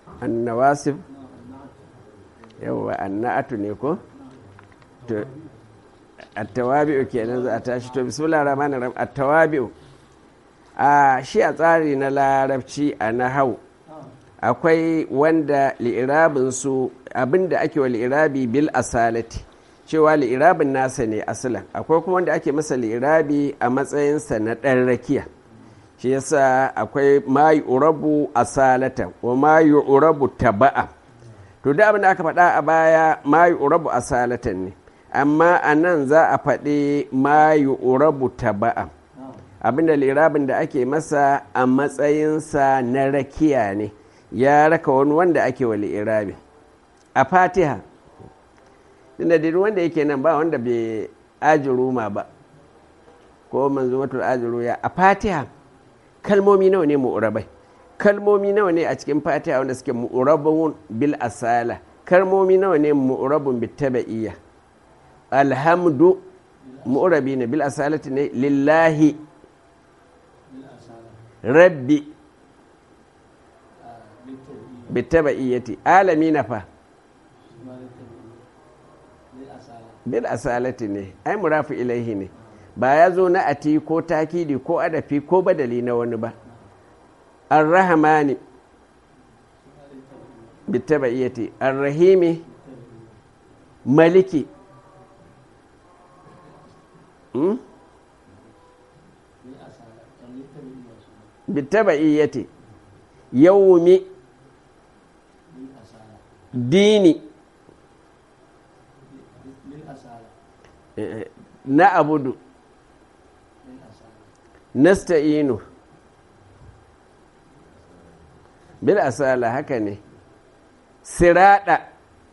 annawasif yawa annatu ne ko to attawabi'u kenan za a tashi to bismillah rahman rahim attawabi'u a shi a tsari na larabci a nahau akwai wanda li'irabin su abinda ake wa li'irabi bil asalati cewa li'irabin nasa ne asalan akwai kuma wanda ake masa li'irabi a matsayinsa na ɗan rakiya shi yasa akwai ma urabu asalatan wa ma urabu taba'a to da abin da aka faɗa a baya ma urabu asalatan ne amma a nan za a faɗi ma urabu taba'a abinda lirabin da ake masa a matsayinsa na rakiya ne ya raka wani wanda ake wa lirabi a fatiha inda duk wanda yake nan ba wanda bai ajiruma ba ko manzumatul ajiru ya a fatiha kalmomi nawa ne mu'urabai kalmomi nawa ne a cikin fatiha wanda suke mu'urabun bil asala kalmomi nawa ne mu'urabun bil taba'iyya alhamdu mu'urabi ne bil asalati ne lillahi rabbi bil taba'iyyati alamina fa bil asalati ne ai murafi ilaihi ne ba ya zo na ati ko takidi ko adafi ko badali na wani ba arrahamani bitabaiyati arrahimi maliki hmm? bitabaiyati yawmi dini na abudu nasta'inu bil asala haka ne sirada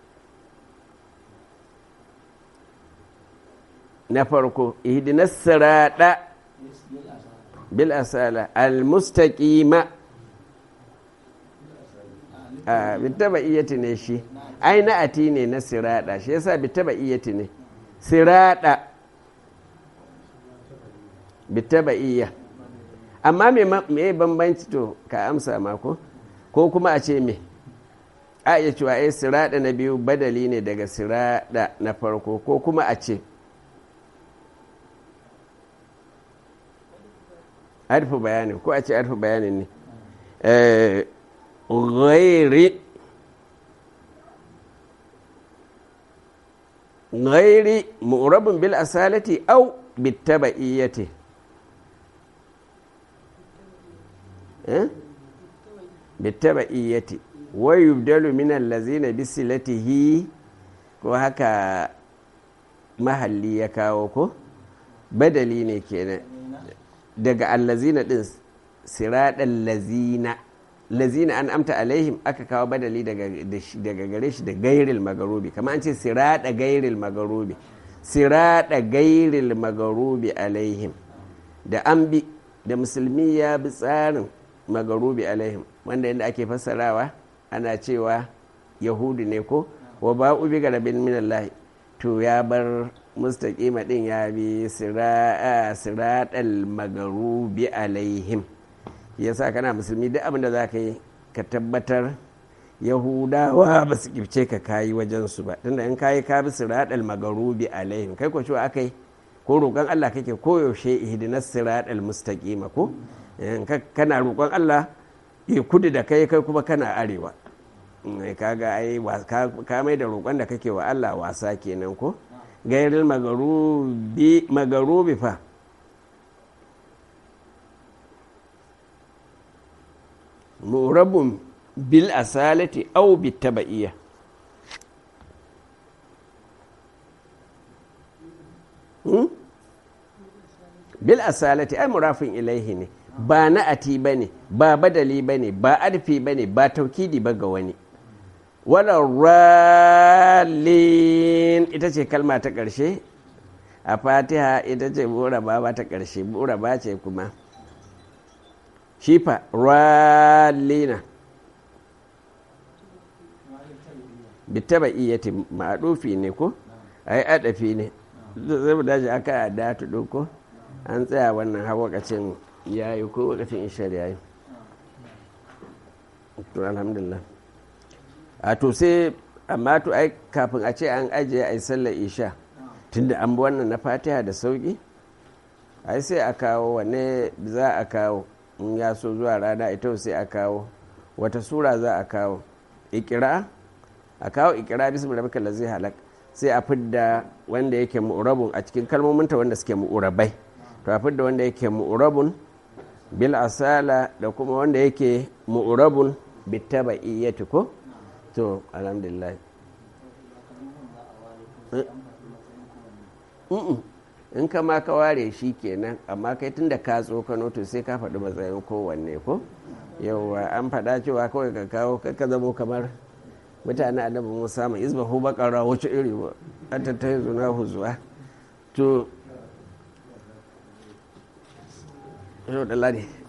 na farko ihdinas sirada bil asala al mustaqima a bitaba iyati ne shi ai na ati ne na sirada shi yasa bitaba iyati ne sirada bitaba iya amma me bambanci to ka amsa mako ko kuma a ce me a iya cewa ai sirada na biyu badali ne daga sirada na farko ko kuma a ce arfi bayanin ko a ce arfi bayanin ne ghairi ghairi mu'rabun bil asalati au bittaba'iyyati bittaba'iyyati wa yubdalu min allazina bisilatihi ko haka mahalli ya kawo ko badali ne kenan daga allazina din siraɗan lazina lazina an amta alaihim aka kawo badali daga gare shi da gairil magarubi kama an ce siraɗa gairil magarubi siraɗa gairil magarubi alaihim da an bi da musulmi ya bi tsarin magarubi alaihim wanda yadda ake fassarawa ana cewa yahudu ne ko wa ba ubi ga rabin minallahi to ya bar mustaƙima ɗin ya bi siraɗal magarubi alaihim yasa kana musulmi duk abin da za ka yi ka tabbatar yahudawa ba su kifce ka kayi wajensu ba tunda in kayi ka bi siraɗal magarubi alaihim kai ko cewa aka yi ko roƙon Allah kake koyaushe ihdinas siraɗal mustaqima ko kana roƙon Allah ya kudu da kai kai kuma kana arewa kaga ai ka mai da roƙon da kake wa Allah wasa kenan ko gairil magarubi magarubi fa murabun bil asalati au bitaba'iyya bil asalati ai murafin ilaihi ne ba na'ati ba ne ba badali ba ne ba arfi ba ne ba taukidi ba ga wani wadda ralin ita ce kalma ta ƙarshe a fatiha ita ce buraba ba ta ƙarshe buraba ce kuma shifa ralina bitaba iyati ma'adufi ne ko ai adafi ne zai dace aka datu ko an tsaya wannan har wakacin yayi ko wakacin ishar yayi to alhamdulillah a to sai amma to ai kafin a ce an ajiye a yi sallar isha tunda an bi wannan na fatiha da sauki ai sai a kawo wane za a kawo in ya so zuwa rana ita sai a kawo wata sura za a kawo ikira a kawo ikira bismi rabbika lazi halak sai a fidda wanda yake mu'urabun a cikin kalmominta wanda suke mu'urabai to a fidda wanda yake mu'urabun bil asala da kuma wanda yake mu'urabun bitaba'iyyati ko to alhamdulillah in ka ma ka ware shi kenan amma kai tun da ka tsokano to sai ka faɗi matsayin kowanne ko yauwa an faɗa cewa kawai ka kawo ka zamo kamar mutane annabi musa mai izbahu bakara wacce iri ba an tattaye zuna huzuwa to yau da ladi